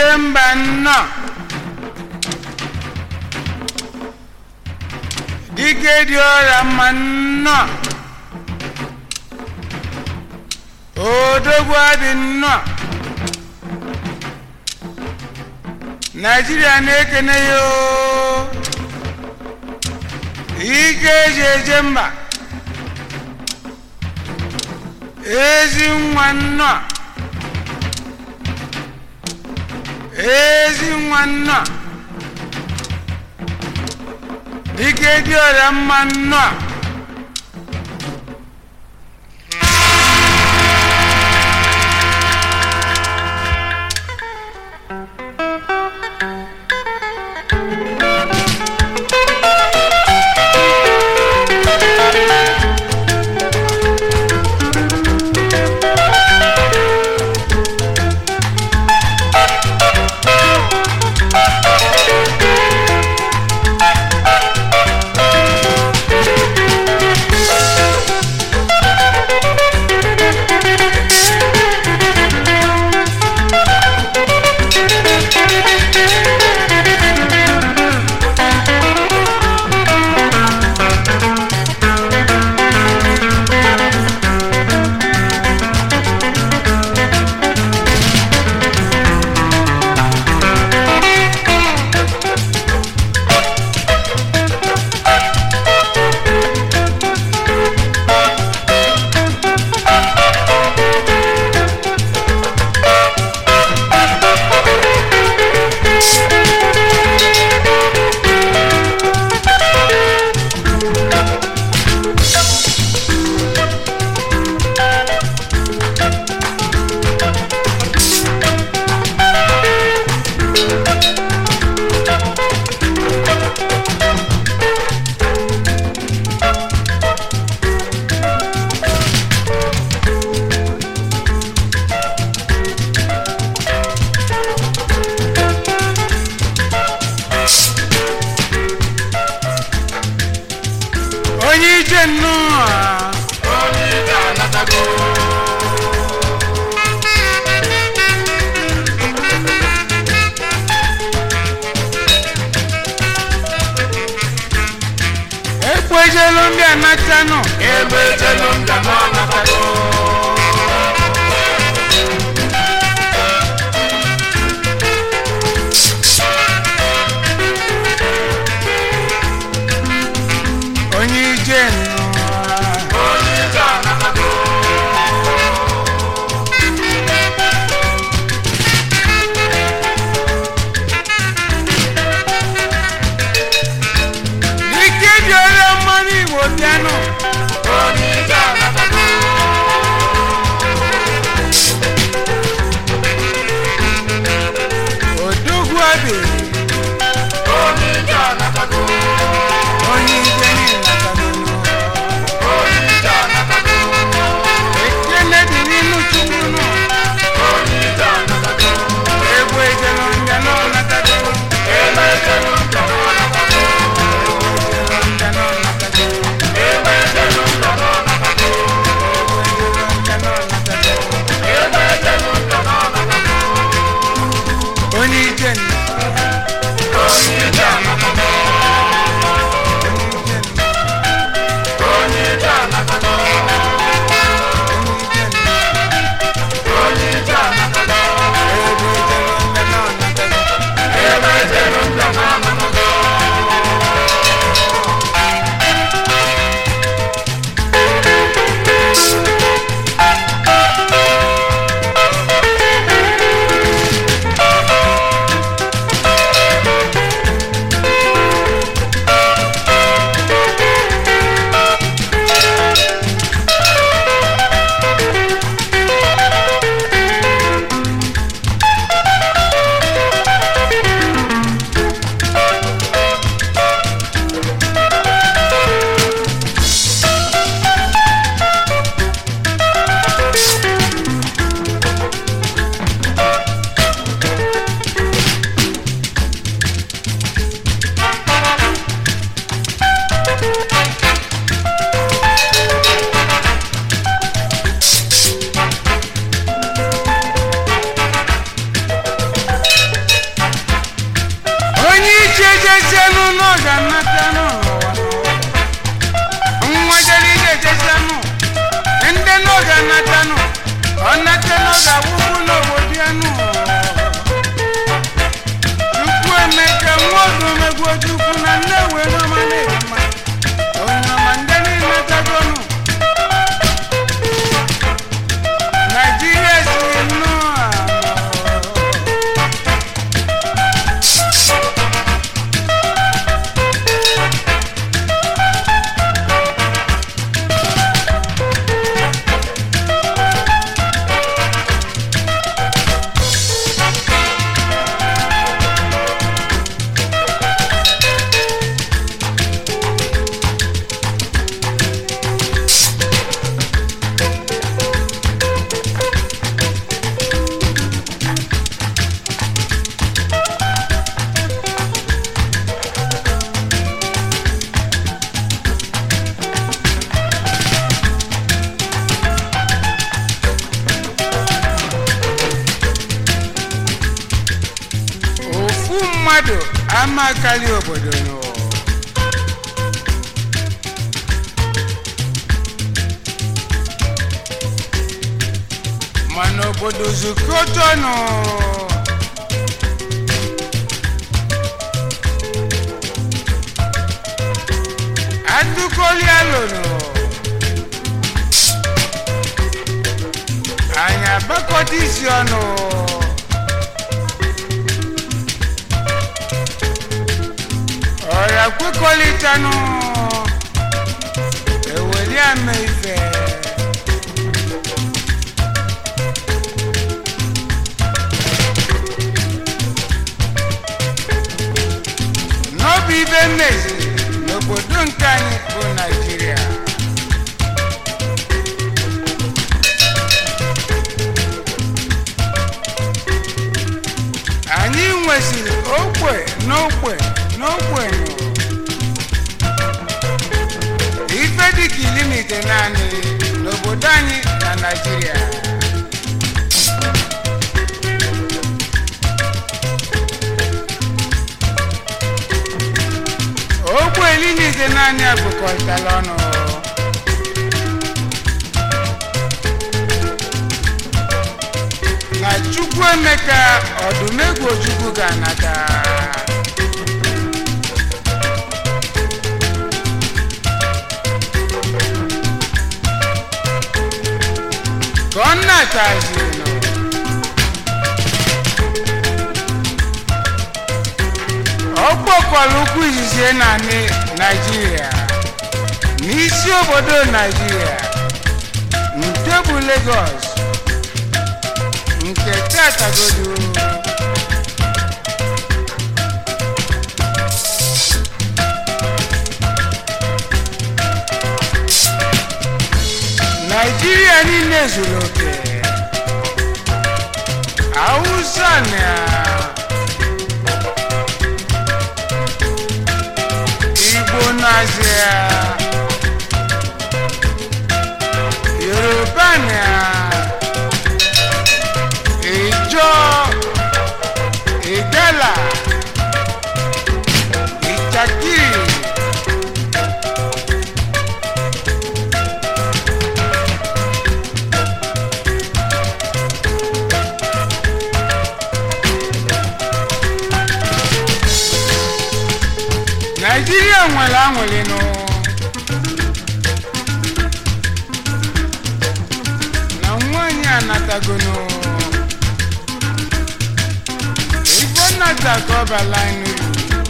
ije mba nnọọ dike dị ọrịa mma nnọọ odogwu adị nnọọ naijiria na-ekene ya oo. ike eji eje mba ezi nwa nnọọ ezi nwa nnọọ dike dị ọrịa mma nnọọ onye ije nnọọ onye ije anatago ekwejelu ndị anatanụ ebe ejelu ndị nọ anatago onye ije nnọọ onye ije anatago dike dị ọrịa mmanụ igbo bịanụ onye ije anatago odogwu adị onye ije anatago onye ije niile onye ije anatago ekele dị n'inu chukwu nọ onye ije anatago egwu ejelu ndị nọ natago ebe ejelu ndị nọ anatago ndị nọ natago ebe ejelu ndị nọ anatago ndị nọ natago ebe ejelu ndị nọ anatago onye ije nnọọ onye ije anatago onye ije anatago onye ije anatago ebe ejelu ndị nọ anatago ga-anata n'ụwa nwa jere ije ejesanụ ndị n'oge anatanụ ọ nata n'oge akwụkwọ n'obodo ya nụ chukwu emeka nwa oge omegbu chukwu na nne wee n'ọma na-ema onye ọma ndị niile tagonụ naijiria si nnọọ ofu mmadụ amakarị obodo nụ mana obodo zukọtọnụ atụkọlialụnụ anyị agbakọta isi ọnụ ọ̀rọ̀ kwekọrịtanụ eweli ama ife n'obi ibe mmezi n'obodo nke anyị bụ naijiria anyị nweziri ogbe n'ogbe n'ogbenyo ife dịka ilimite naanị n'obodo anyị na naijiria ogbe ilimite naanị agụkọtara ọnụ na chukwu emeka ọdụmegwu chukwu ga-anata ka ọ na-atazi ọ kpọkwara ụkwụ izizi na ni- naijiria n'isi obodo naijiria nke bụ Lagos nke tatagodo naijiria niile zuru oke hausa na igbo nazia yoruba na ìjọ ìgbẹ́là ìjàkiri. naijiria nwere anwụlịnụ na nwanyị anatagonụ igbo nnata ka ọ bala n'uru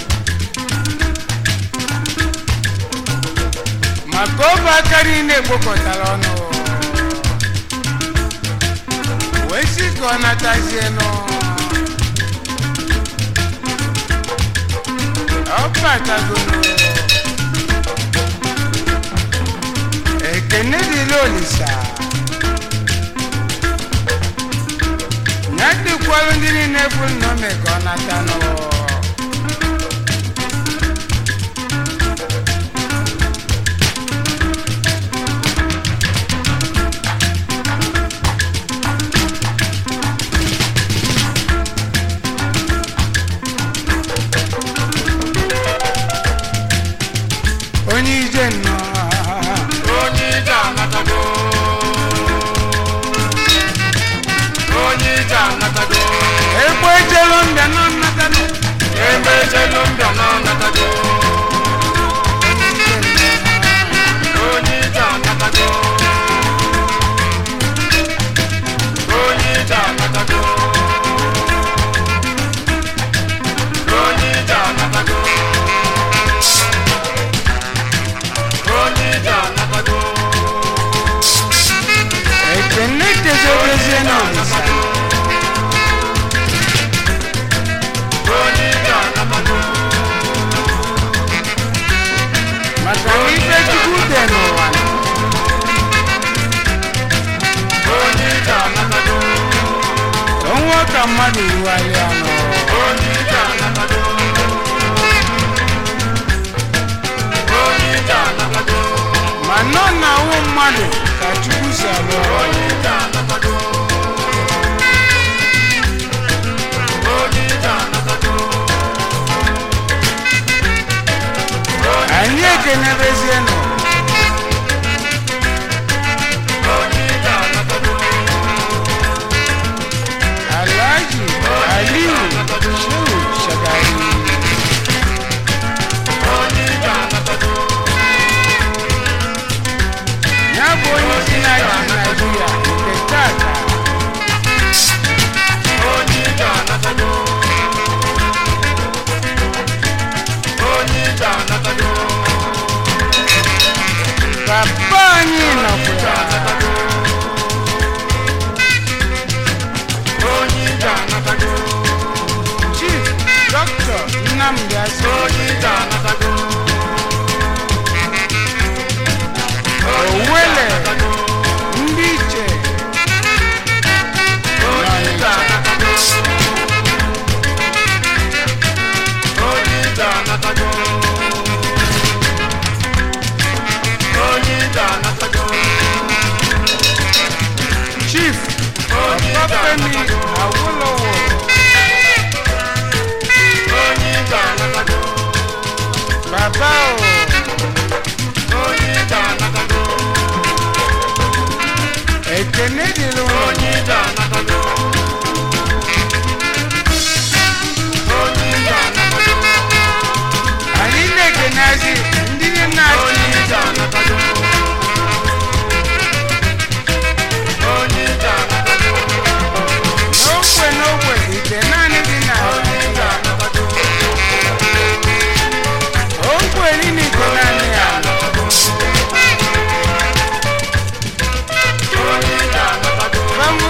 maka ọbụ aka niile ekpokọtara ọnụ wee sị ka ọ natazie nụ ọ batagoro ekene dịrị olisa ya dịkwalụ ndị niile bụ nnọme ka ọ nata n'ụwa mmadụ rugharị anọ onye ije anatago onye ije anatago ma nọ na awụ mmadụ ka chukwu si alụ ọrụ onye ije anatago onye ije anatago anyị ekenebezienụ onye ije anatago alhaji aliyu shehu shagari onye ije anatago ya bụ onye isi na-achị naijiria nke tata onye ije anatago onye ije anatago papa anyị nọkwa onye ije anatago chief dọkịta nnamdi asị onye ije anatago owele ndị iche onye ije anatago onye ije anatago onye ije anatago chief onye ije ọbafemi anatago awolowo onye ije anatago baba o onye ije anatago ekene dịrị ụlọ onye ije anatago onye ije anatago anyị na-ekenazi ndị na-achị onye ije anatago onye ije anatago n'ogbe n'ogbe ite naanị dị na onye ije anatago ogbe niile ite naanị ya onye ije anatago fam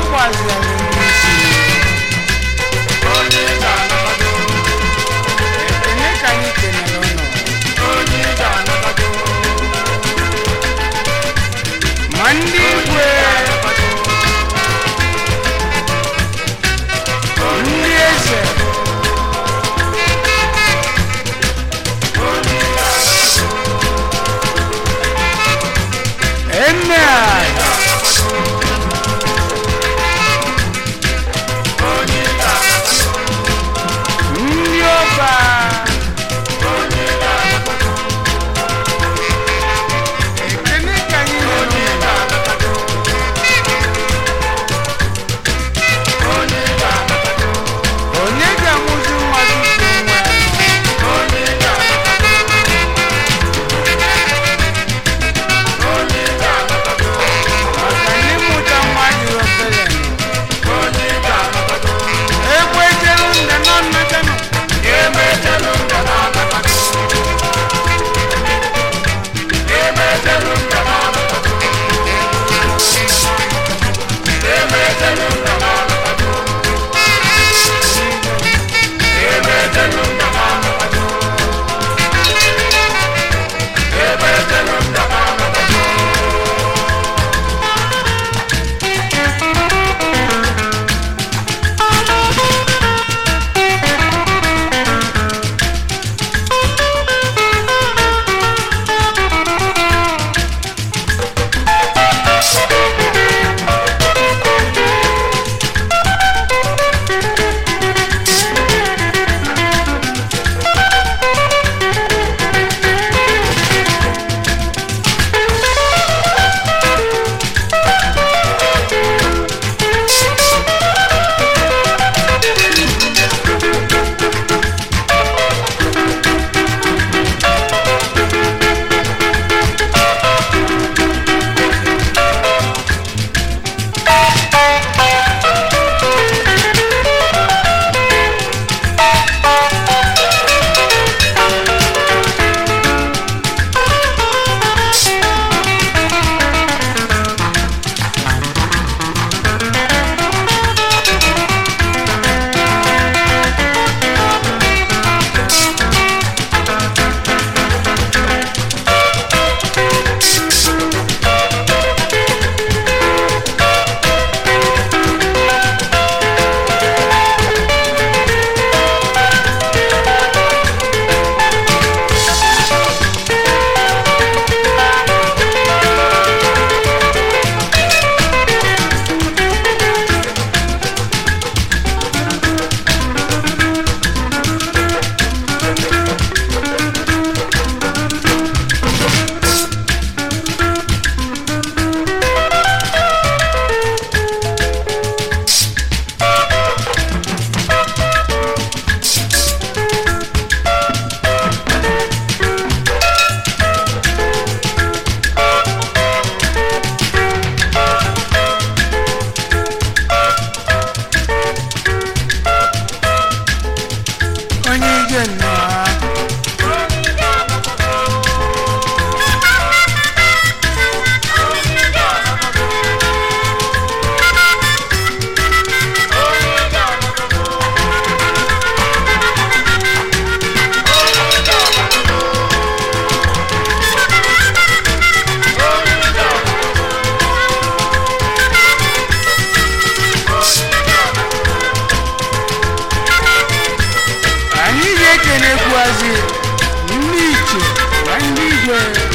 na-ekenekwuazi ndị iche na ndị igwe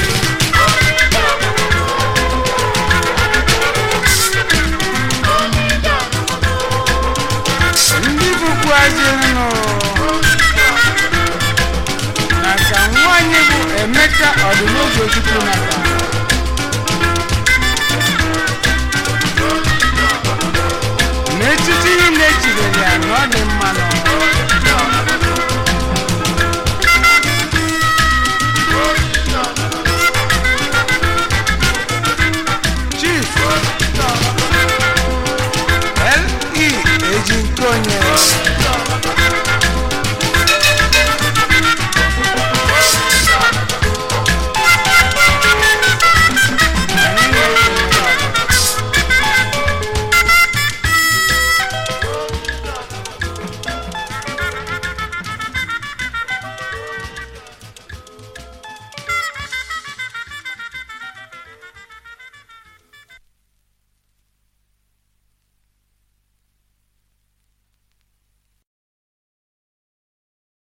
ndị bụkwuazi nụ na ka nwanyị bụ emeka ọdịnoge chukwu na